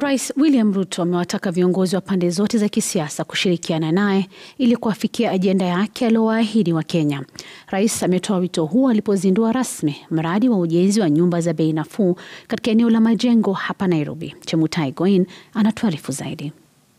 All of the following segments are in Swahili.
Rais William Ruto amewataka viongozi wa pande zote za kisiasa kushirikiana naye ili kuafikia ajenda yake aliyowaahidi wa Kenya. Rais ametoa wito huo alipozindua rasmi mradi wa ujenzi wa nyumba za bei nafuu katika eneo la Majengo hapa Nairobi. Chemutai Goin anatuarifu zaidi.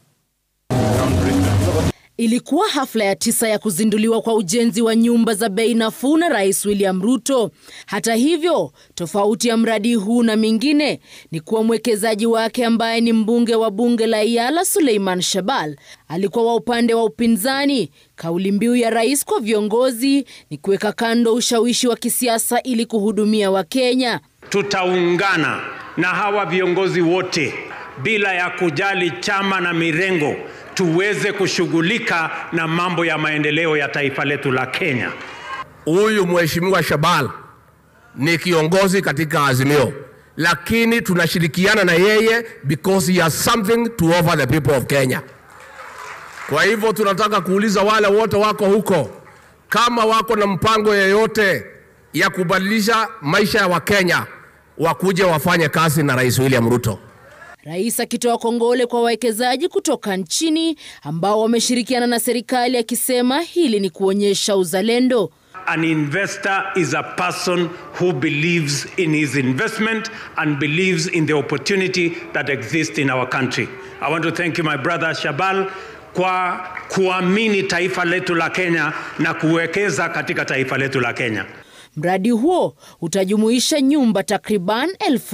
Ilikuwa hafla ya tisa ya kuzinduliwa kwa ujenzi wa nyumba za bei nafuu na Rais William Ruto. Hata hivyo, tofauti ya mradi huu na mingine ni kuwa mwekezaji wake ambaye ni mbunge wa bunge la Iala Suleiman Shabal alikuwa wa upande wa upinzani. Kauli mbiu ya rais kwa viongozi ni kuweka kando ushawishi wa kisiasa ili kuhudumia Wakenya. Tutaungana na hawa viongozi wote bila ya kujali chama na mirengo tuweze kushughulika na mambo ya maendeleo ya taifa letu la Kenya. Huyu mheshimiwa Shabal ni kiongozi katika Azimio, lakini tunashirikiana na yeye because he has something to offer the people of Kenya. Kwa hivyo tunataka kuuliza wale wote wako huko, kama wako na mpango yeyote ya kubadilisha maisha ya Wakenya, wakuje wafanye kazi na Rais William Ruto. Rais akitoa kongole kwa wawekezaji kutoka nchini ambao wameshirikiana na serikali akisema hili ni kuonyesha uzalendo. An investor is a person who believes in his investment and believes in the opportunity that exists in our country. I want to thank you my brother Shabal kwa kuamini taifa letu la Kenya na kuwekeza katika taifa letu la Kenya. Mradi huo utajumuisha nyumba takriban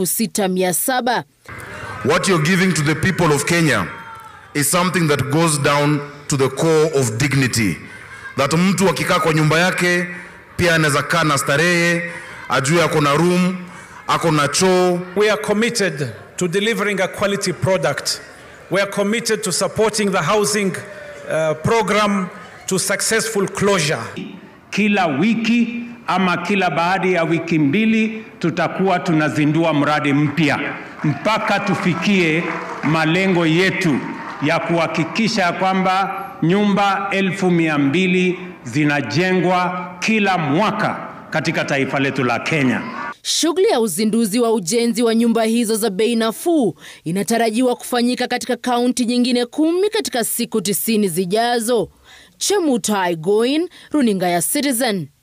6700. What you're giving to the people of Kenya is something that goes down to the core of dignity. That mtu akikaa kwa nyumba yake pia anaweza kaa na starehe, ajue ako na room, ako na choo. We are committed to delivering a quality product. We are committed to supporting the housing uh, program to successful closure. Kila wiki ama kila baada ya wiki mbili tutakuwa tunazindua mradi mpya mpaka tufikie malengo yetu ya kuhakikisha kwamba nyumba elfu mia mbili zinajengwa kila mwaka katika taifa letu la Kenya. Shughuli ya uzinduzi wa ujenzi wa nyumba hizo za bei nafuu inatarajiwa kufanyika katika kaunti nyingine kumi katika siku tisini zijazo. Chemutai Goin, runinga ya Citizen.